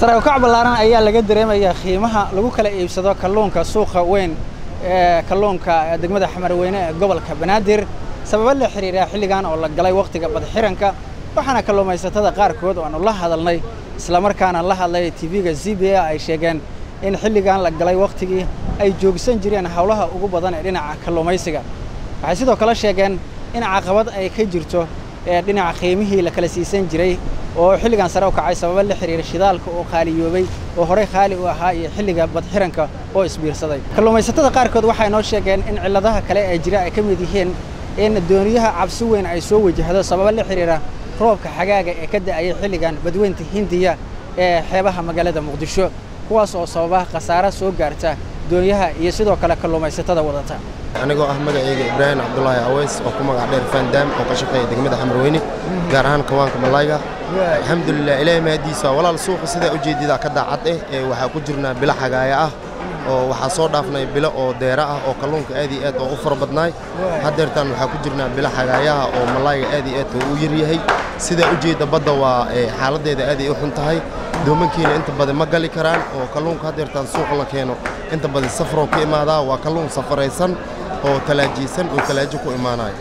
sare u kac ballaaran ayaa laga dareemayaa qiimaha lagu kala iibsado kalluunka suuqa weyn ee kalluunka degmada xamarweyne ee gobolka banaadir sababo la xiriira xilligan oo la galay wakhtiga badxiranka waxaana kalluumaysatada qaarkood oo aanu la hadalnay islamarkaana la hadlay tv-ga z b a ay sheegeen in xilligan la galay wakhtigii ay joogsan jireen howlaha ugu badan ee dhinaca kalluumaysiga waxay sidoo kale sheegeen in caqabad ay ka jirto ee dhinaca qiimihii la kala siisan jiray oo xilligan sare u kacay sababo la xiriira shidaalka oo qaaliyoobay oo horey qaali u ahaa iyo xilliga badxiranka oo isbiirsaday kalluumaysatada qaarkood waxay noo sheegeen in cilladaha kale ee jira ay ka mid yihiin in dooniyaha cabsi weyn ay soo wajahdo sababo la xiriira roobka xagaaga ee ka da'ayay xilligan badweynta hindiya ee xeebaha magaalada muqdisho kuwaas oo sababa khasaare soo gaarta doonyaha iyo sidoo kale kalluumaysatada wadata anigoo ah magacayga ibraahim cabdulaahi aweys oo ku magac dheer faandaam oo ka shaqeeya degmada xamarweyne gaar ahaan kawaanka malayga alxamdulilah ilaahay mahadiisa walaal suuqa sidaa ujeedida ka daacad eh ee waxaa ku jirnaa bilo xagaaya ah oo waxaa soo dhaafnay bilo oo deera ah oo kalluunka aad iyo aad oo u fara badnaay haddeertaan waxaa ku jirnaa bilo xagaayaha oo malayga aad iyo aad oo u yaryahay sidaa ujeedda badda waa xaaladdeeda aad ay u xun tahay doomankiina inta badan ma gali karaan oo kalluunka haddeertaan suuqa la keeno inta badan safaroo ka imaadaa waa kalluun safaraysan oo talaajiysan oo talaajo ku imaanayo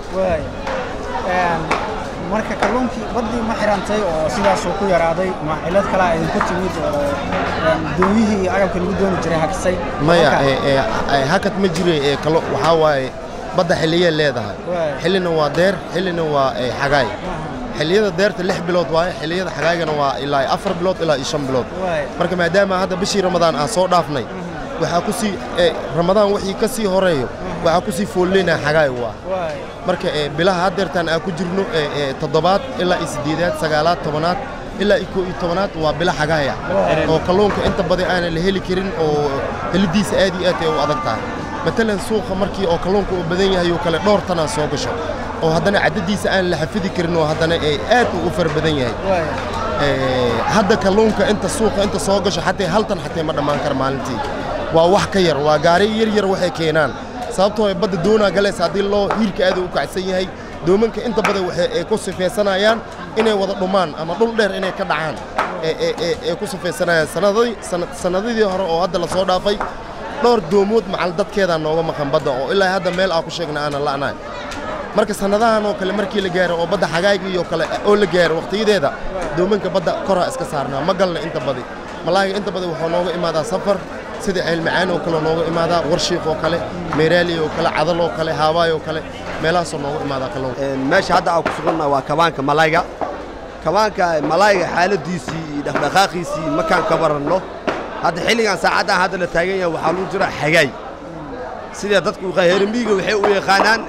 marka kalluunkii baddii ma xirantay oo sidaasuu ku yaraaday ma cillad kalaa idinku timid oo doonyihii iyo agabkii lagu dooni jiray hakisay maya hakad ma jire waxaa waaye badda xilliyay leedahay xillina waa deer xillina waa xagaay xilliyada deerta lix bilood waaye xilliyada xagaagana waa ilaa afar bilood ilaa iyo shan bilood marka maadaama hadda bishii ramadaan aan soo dhaafnay waxaa ku sii ramadaan wixii ka sii horeeyo waxaa ku sii foolleynaa xagaay waa marka bilaha haddeertaan aan ku jirno toddobaad ilaa iyo siddeedaad sagaalaad tobanaad ilaa iyo koo iyo tobanaad waa bilo xagaaya oo kalluunka inta badan aanan la heli karin oo helidiisa aad iyo aad ay u adag tahay matalan suuqa markii oo kalluunka uu badan yahay oo kale dhowr tanaa soo gasho oo haddana caddadiisa aan la xafidi karin oo haddana aad uu u fara badan yahay hadda kalluunka inta suuqa inta soo gasho xatee hal tan xatee ma dhammaan kara maalintii waa wax ka yar waa gaari yar yar waxay keenaan sababtoo badda doonaa galaysa haddii loo hiirka aad u kacsan yahay doomanka inta badan waxay ku sifaysanayaan inay wada dhumaan ama dhul dheer inay ka dhacaan ee ku sifaysanayaan sannadadii hore oo hadda la soo dhaafay dhowr doomood macal dadkeedaa nooga maqan badda oo ilaa hadda meel aan ku sheegna aanan la'nahay marka sannadahan oo kale markii la gaaro oo badda xagaagii oo kale oo la gaaro wakhtiyadeeda doomanka badda koraa iska saarnaa ma galna inta badi malaahiga inta badi waxaa nooga imaadaa safar sida ceelmacaan oo kale nooga imaadaa warshiiq oo kale meeraali oo kale cadal oo kale haabaay oo kale meelahaasoo nooga imaadaa kalluunka meesha hadda aan ku sugannaha waa kabaanka malayga kabaanka malayga xaaladiisii iyo dhaqdhaqaaqiisii makaan ka baranno hadda xilligan saacaddan hadda la taagan yahay waxaa lagu jiraa xagaay sida dadku hermiiga waxay u yaqaanaan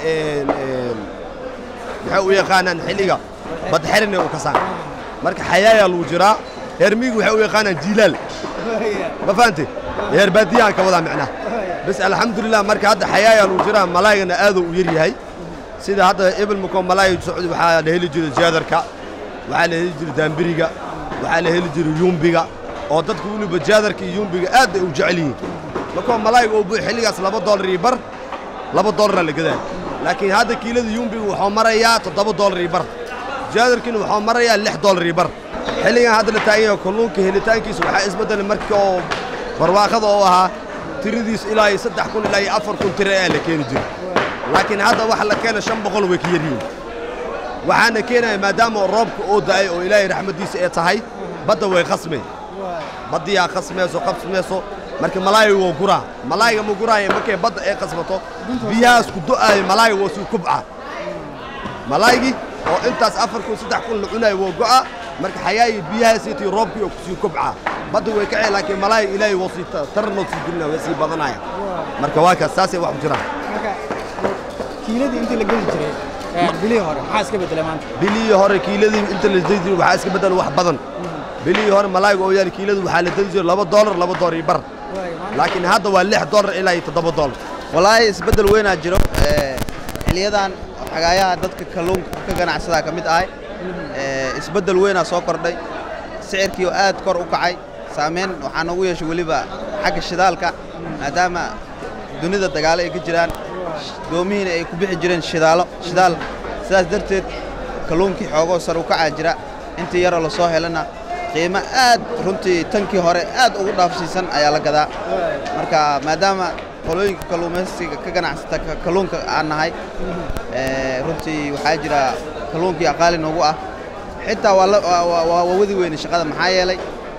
waxay u yaqaanaan xilliga badxerine u kasaan marka xayaayaa lagu jiraa hermiiga waxay u yaqaanaan jiilaal ma fahante heer baadiyahan ka wadaa micnaha bas alxamdulilah marka hadda xayaayaa lagu jiraa malaygana aaduu u yar yahay sida hadda ibilmuko malaay socdi waxaa la heli jiray jaadarka waxaa la heli jiray daambiriga waxaa la heli jiray yumbiga oo dadku weliba jaadarka iyo yumbiga aad ay u jecel yihiin markoo malayga uu buux xilligaas laba doolar iyo bar laba doolara la gadaa laakiin hadda kiilada yumbiga wuxuu marayaa toddoba doolar iyo bar jaadarkiina wuxuu marayaa lix doolar iyo bar xilligan hadda la taagan yahay kalluunka helitaankiisa waxaa isbeddelay markii oo barwaaqada oo ahaa tiradiisu ilaa iyo saddex kun ilaa iyo afar kun tiro ayaa la keeni jiray laakiin hadda waxa la keena shan boqol way ka yaryihiin waxaana keenaya maadaama roobka oo da'ay oo ilaahay raxmaddiisa ee tahay badda way khasmeen baddiyaa khasmayso qabsmayso marka malaayga waa guraa malaayga ma guraaya markay badda ay qasbato biyahaas ku do'aayo malaayga waa sii kubcaa malaaygii oo intaas afar kun saddex kun la cunaayo waa go'a marka xayaayi biyahaasiitii roobkii oo kusii kubcaa badda way kacee laakiin malaayga ilaahay waa sii tarnoo sii dilina waa sii badanaya marka waa kaas saasay wax ku jiraan kiiladii intii la geli jiray bilihii hore maxaa iska beddelay maanta bilihii hore kiiladii inta la deli jiray waxaa iska beddela wax badan bilihii hore malaayga oo yaal kiiladu waxaa la deli jiray laba doolar laba doolar iyo bar laakiin hadda waa lix doolar ilaa iyo toddoba doolar wallaahi isbeddel weynaa jiro xiliyadan xagaayaha dadka kalluunka ka ganacsadaa ka mid ahay isbeddel weynaa soo kordhay sicirkii oo aad kor u kacay saamayn waxaa noogu yeeshay weliba xagga shidaalka maadaama dunida dagaalo ay ka jiraan doomihiina ay ku bixi jireen shidaalo shidaal sidaas darteed kalluunkii xoogoo sar u kacaa jira intii yaroo lasoo helana qiimo aad runtii tankii hore aad ugu dhaafsiisan ayaa la gadaa marka maadaama qolooyinka kalluumaysiga ka ganacsata ka- kalluunka aan nahay ee, runtii waxaa jira kalluunkii aqaali noogu ah xitaa waa la- waa- waa waa wadi weyne shaqada maxaa yeelay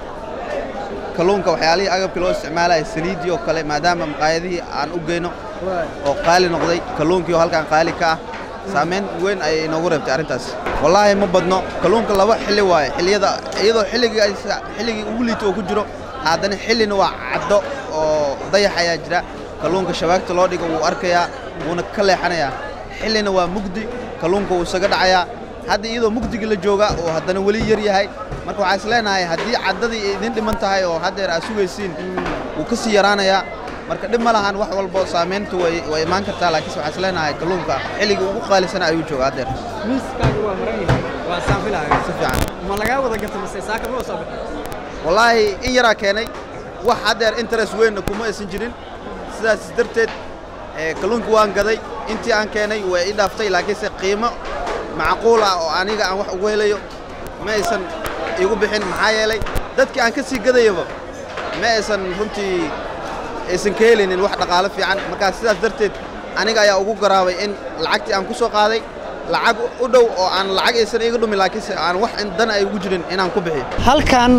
kalluunka waxyaalihii agabkii loo isticmaalaya saliidii oo kale maadaama maqaayadihii aan u geyno oo qaali noqday kalluunkii oo halkan qaali ka ah saamayn weyn ayay inoogu reebtay arrintaas wallaahi ma badno kalluunka laba xilli waaye xilliyada iyadoo xilligii ay sa- xilligii ugu liito oo ku jiro haddana xillina waa caddo oo dayax ayaa jira kalluunka shabaagta loo dhigo wuu arkayaa wuuna ka leexanayaa xillina waa mugdi kalluunka wuu isaga dhacayaa hadda iyadoo mugdigii la jooga oo haddana weli yar yahay marka waxaa is leenahay haddii caddadii ay idin dhiman tahay oo haddeer aad sugaysiin wuu ka sii yaraanayaa marka dhib ma lahan wax walbo saamayntu way way imaan kartaa laakiinse waxaa is leenahay kalluunka xilligii ugu qaalisana ayuu jooga haddeer miiskaaga waa maran yahay waa saanfilaaga si fiican ma lagaa wada gata mise saaka ma soo bixin wallaahi in yaraa keenay wax haddeer interest weynna kuma aysan jirin sidaas darteed ee, kalluunka waan gaday intii aan keenay way i dhaaftay laakiinse qiimo macquul ah oo aniga aan wax ugu helayo ma aysan igu bixin maxaa yeelay dadkii aan ka sii gadayaba ma aysan runtii aysan ka helinin wax dhaqaalo fiican markaa sidaas darteed aniga ayaa ugu garaabay in lacagtii aan ku soo qaaday lacag u dhow oo aan lacag aysan iga dhumin laakiinse aan wax in dan ay ugu jirin inaan ku bixiyo halkan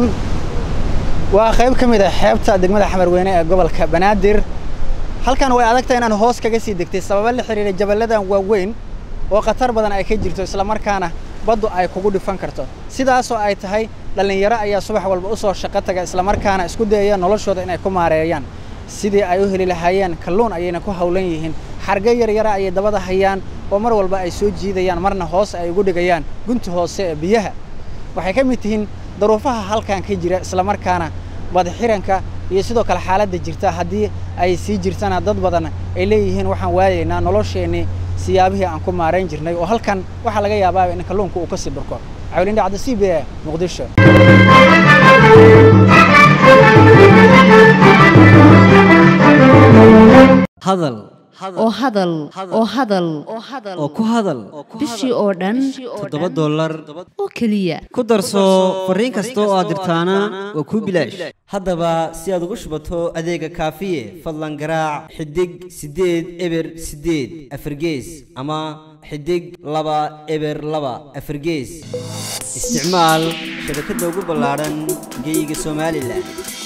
waa qayb ka mid ah xeebta degmada xamarweyne ee gobolka banaadir halkan way adagtahay inaan hoos kaga sii degtay sababo la xiriira jaballadan waaweyn oo khatar badan ay ka jirto islamarkaana baddu ay kugu dhifan karto sidaasoo ay tahay dhallinyaro ayaa subax walba u soo shaqo taga islamarkaana isku dayaya noloshooda inay ku maareeyaan sidii ay u heli lahaayeen kalluun ayayna ku hawlan yihiin xarge yaryara ayay dabada hayaan oo mar walba ay soo jiidayaan marna hoos ay ugu dhigayaan gunta hoose ee biyaha waxay ka mid tihiin daruufaha halkan ka jira islamarkaana badaxiranka iyo sidoo kale xaaladda jirta haddii ay sii jirtana dad badan ay leeyihiin waxaan waayaynaa nolosheennii siyaabihii aan ku maarayn jirnay oo halkan waxaa laga yaabaa in kalluunka uu ka sii dhurko cawlin dhacda c b a muqdisho hadal oo hadal oo hadal oo ku hadal bishii oo dhan toddoba dollar oo keliya ku darso fariin kasta oo aad dirtaana waa kuu bilaash haddaba si aad ugu shubato adeega kaafiye fadlan garaac xidig siddeed eber siddeed afargees ama xidig laba eber laba afargees isticmaal shabakadda ugu ballaadhan geyga somalilan